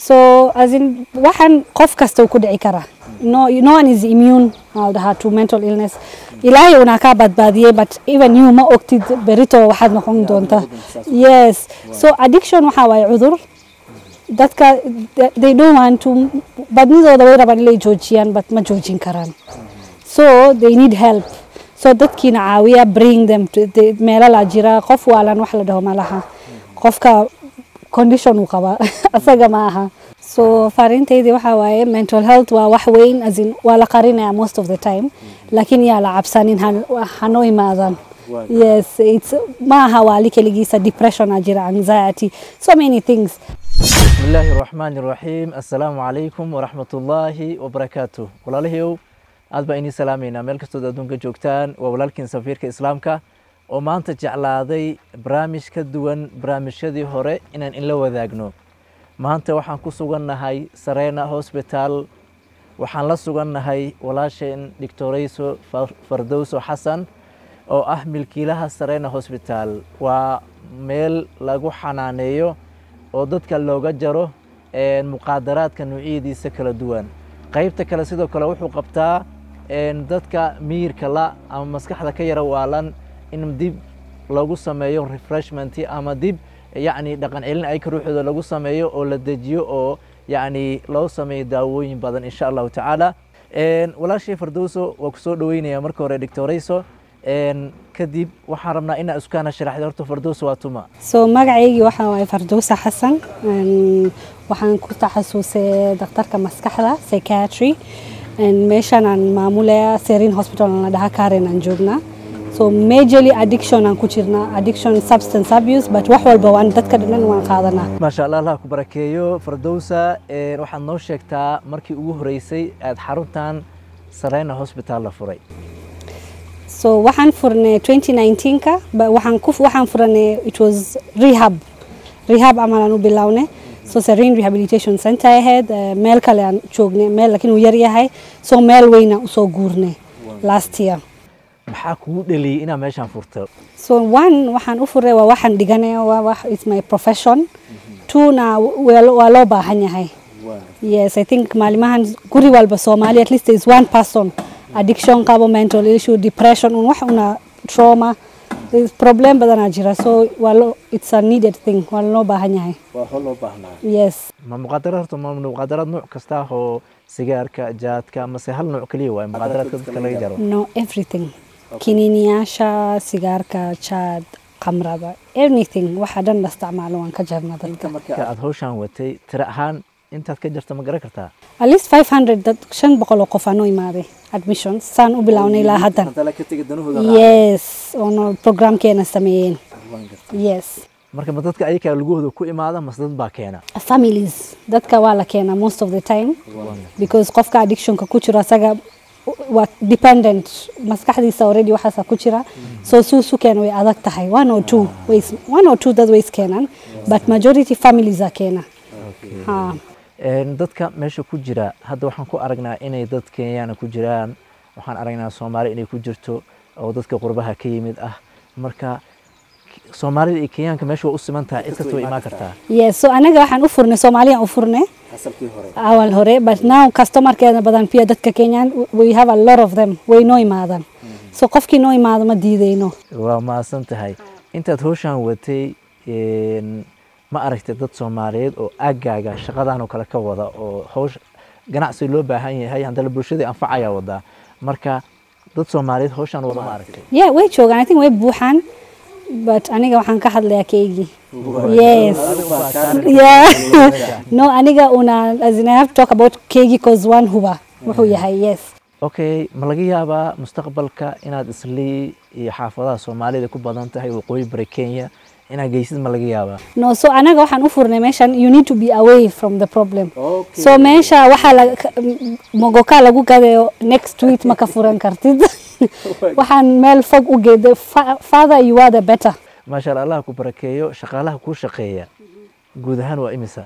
so as in waxaan qof kasta uu ku dhici karaa no, no one is immune I'll dhahaa to mental illness ilaahay unaa kaa badbaadiyey but even you ma ogtid berito waxaad noqon doontaa yes so addiction waxaa waaye cudur dadka they don't want to badnidooda way rabaan inay joojiyaan but ma joojin karaan so they need help so dadkiina caawiya bring them to the- meelo laa jira qof waalan wax la dhaho malaha qofka condition uu qabaa asaga ma aha so fariintaydii waxaa waaye mental health waa wax weyn as in waa la qarinaya most of the time laakiin yaa la cabsanin han- hanoo imaadan yes it's ma aha waali keligiisa depression aa jira anxiety so many things بسم الله الرحمن الرحيم السلام عليكم ورحمة الله وبركاته walaalahayow aad baa inii salaameynaa meel kastood adduunka joogtaan waa walaalkiin safiirka islaamka oo maanta jeclaaday barnaamij ka duwan barnaamijyadii hore inaan inla wadaagno maanta waxaan ku sugannahay sareena hosbitaal waxaan la sugannahay walaasheen doctorayso fardowso xasan oo ah milkiilaha sareena hosbitaal waa meel lagu xanaaneeyo oo dadka looga jaro een, muqaadaraadka noocyadiisa kala duwan qaybta kale sidoo kale wuxuu qabtaa een, dadka miyirka la ama maskaxda ka yara waalan in dib lagu sameeyo refreshment ama dib yacni dhaqan celin ayka ruuxooda lagu sameeyo oo la dejiyo oo yacni loo sameeyo daawooyin badan insha allahu tacaala Een, walaashii fardowso waa kusoo dhaweynaya marka hore doctorayso een, kadib waxaan rabnaa inaa iskaana sharaxda horta fardowso waa tuma so magacaygii waxaa waaye fardowsa xasan Een, waxaan ku taxasusay daktarka maskaxda psychiatry Een, meeshaan aan maamulaya serin hospital aan la dhahaa karen aan joognaa so majorly addiction aan ku jirnaa addiction substance abuse but wax walba waan dadka dhan waan qaadanaa maasha allah allah ku barakeeyo fardowsa een, waxaad noo sheegtaa markii ugu horeysay aad xaruntan sareyna hosbitaal la furay so waxaan furnay 2019ka ba- waxaan ku waxaan furanay it was rehab rehab amal aan u bilownay so serene rehabilitation center ahayd eh, meel kale aan joognay meel laakiin uu yar yahay so meel weyna usoo guurnay last year maxaa kugu dheliyey inaad meeshaan furto so one waxaan u furay waa waxaan dhiganay waa wax it's my profession twona waa waa loo baahan yahay yes i think maalimahan guri walba soomaali at least there is one person addiction qabo mental issue depression un wax una trauma There is problem badanaa jira so waa loo it's a needed thing waa loo baahan yahay waa hol loo baahnaa yes ma muqaadaraad horta ma muqaadaraad nooc kasta oo sigaarka jaadka mase hal nooc keliya waay muqaadaraadka dadka laga jaro no everything kiniiniyaasha sigaarka jaad khamrada anything waxa dhan la isticmaalo waan ka jarna dadka marka aad hawshaan watay tira ahaan intaad ka jarta ma garan kartaa at least 500 dad shan boqol oo qof aanoo imaaday admissions saan u bilownay ilaa haddan ka tegi danahooda yes oono programkeena sameeyeen yes marka ma dadka ayakaa lugahooda ku imaada mase dad baa keena families dadka waa la keenaa most of the time because qofka addictionka ku jiro asaga waa dependent maskaxdiisa already waxaasa ku jira so suusu keena way adag tahay one or two ways one or two dad ways keenan but majority families a keena ha Een, dadka meesha ku jira hadda waxaan ku aragnaa inay dad kenyaana ku jiraan waxaan aragnaa soomaali inay ku jirto oo dadka qurbaha ka yimid ah marka soomaalida iyo kenyaanka meesha waa u siman tahay cid kasta way imaan kartaa yes so anaga waxaan u furnay soomaaliyaan u furnay awal hore but now customerkeena badan pia dadka kenyan we have a lot of them way noo imaadan so qofkii noo imaado ma diideyno waa mahadsan tahay intaad hawshaan watay een, ma aragtay dad soomaaliyeed oo aagaaga shaqadan oo kale ka wada oo hawsh ganacsi loo baahan yahay haddana bulshada anfacaya wadaa marka dad soomaaliyeed hawshaan wada ma aragtay yeah way joogaan i think way buuxaan but aniga waxaan ka hadlayaa keygii yes yeah no aniga una as in i have to talk about keygii cause one huba wuxuu yahay yes okay ma laga yaabaa mustaqbalka inaad islii iyo xaafadaha soomaalida ku badan tahay waqooyi bari kenya inaad geysid ma laga yaabaa no so anaga waxaan u furnay meeshan you need to be away from the problem so meesha waxaa la mogoka lagu gadayo next week ma ka furan kartid waxaan meel fog u geeday father you are the better maasha allah allah ku barakeeyo shaqaalaha kuu shaqeeya guud ahaan waa imisa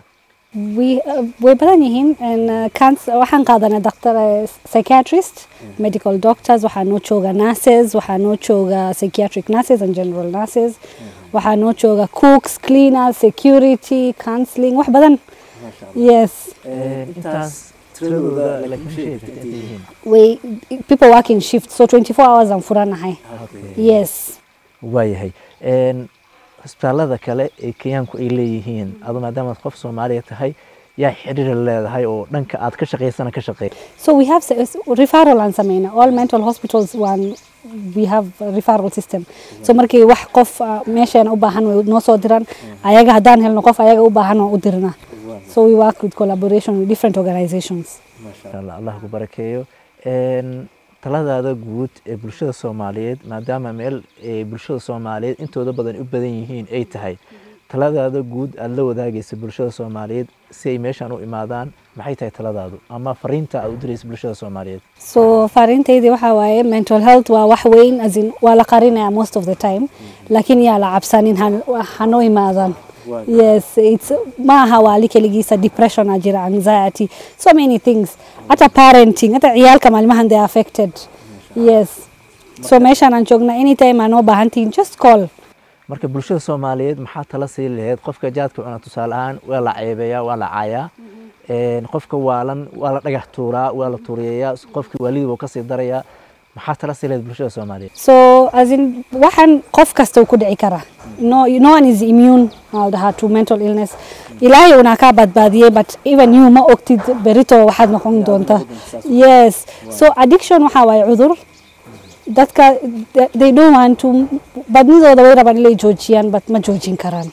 we uh, way badan yihiin and uh, canc- waxaan qaadanaa doctor uh, psychiatrist medical doctors waxaa noo jooga nurses waxaa noo jooga psychiatric nurses and general nurses waxaa noo jooga cooks cleaners security counseling wax badan yes intaas tiradooda laakiin sheegi karta intay yihiin way people working shift so 24 hours aan furanahay yes waayahay Een, isbitaalada kale ee kenyaanku ay leeyihiin adu maadaamaad qof soomaaliya tahay yaa xiriir leedahay oo dhanka aad ka shaqaysana ka shaqeey So we have s- referral aan sameyna all mental hospitals one we have a referral system so markii wax qof ah, meesheena u baahan way noo soo diran ayaga haddaan helno qof ayaga u baahan waan u dirna so we work with collaboration with different organizations Insha Allah allah ku barakeeyo Een, taladaada guud ee bulshada soomaaliyeed maadaama meel ee bulshada soomaaliyeed intooda badan u badan yihiin ay tahay taladaada guud aada la wadaagaysa bulshada soomaaliyeed si ay meeshaan u imaadaan maxay tahay taladaadu ama fariinta aad u diraysa bulshada soomaaliyeed so fariintaydi waxaa waaye mental health waa wax weyn as in waa la qarinaya most of the time laakiin yaa la cabsanin han- hanoo imaadan yes it's ma aha waali keligiisa depression aa jira anxiety so many things hata parenting hata ciyaalka maalmahan they are affected yes so meeshaan aan joogna anytime aa noo baahantihin just call marka bulshada soomaaliyeed maxaa tala sii lahayd qofka jaadka cuna tusaale ahaan waa la ceebeeyaa waa la caayaa Een, qofka waalan waa la dhagax tuuraa waa la tuuriyeeyaa qofkii waalidii wuu kasii darayaa maxaa tala sii lahayd bulshada soomaaliyeed so as in waxaan qof kasta uu ku dhici karaa no, no one is immune aa dhahaa to mental illness ilaahay unaa kaa badbaadiyey but even you ma ogtid berito waxaad noqon doonta yes so addiction waxaa waaye cudur dadka they- they don't want to badnidooda way rabaan inay joojiyaan but ma joojin karaan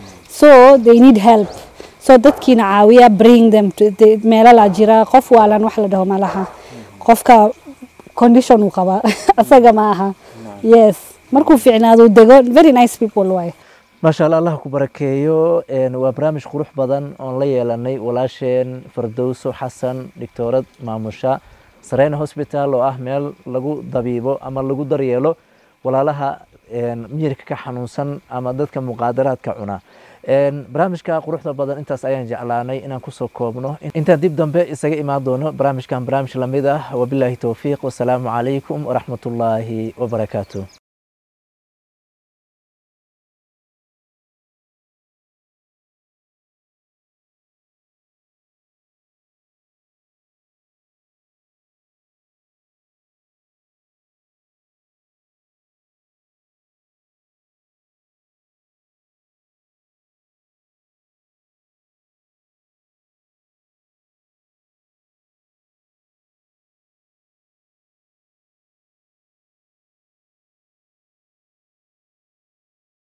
so they need help so dadkiina caawiya bring them to the- meelo laa jira qof waalan wax la dhaho malaha qofka condition uu qabaa asaga ma aha yes markuu fiicnaado uu dego very nice people waay maasha allah allah ku barakeeyo Een, waa barnaamij qurux badan oon la yeelanay walaasheen fardowso xasan dhigtoorad maamusha sareyna hospital oo ah meel lagu dabiibo ama lagu daryeelo walaalaha een, miyirka ka xanuunsan ama dadka muqaadaraadka cuna Een, barnaamijka quruxda badan intaas ayaan jeclaanay inaan kusoo koobno intaan dib dambe isaga imaan doono barnaamijkan barnaamij lamid ah wabilaahi towfiiq wasalaamu calaykum waraxmatullaahi wabarakaatu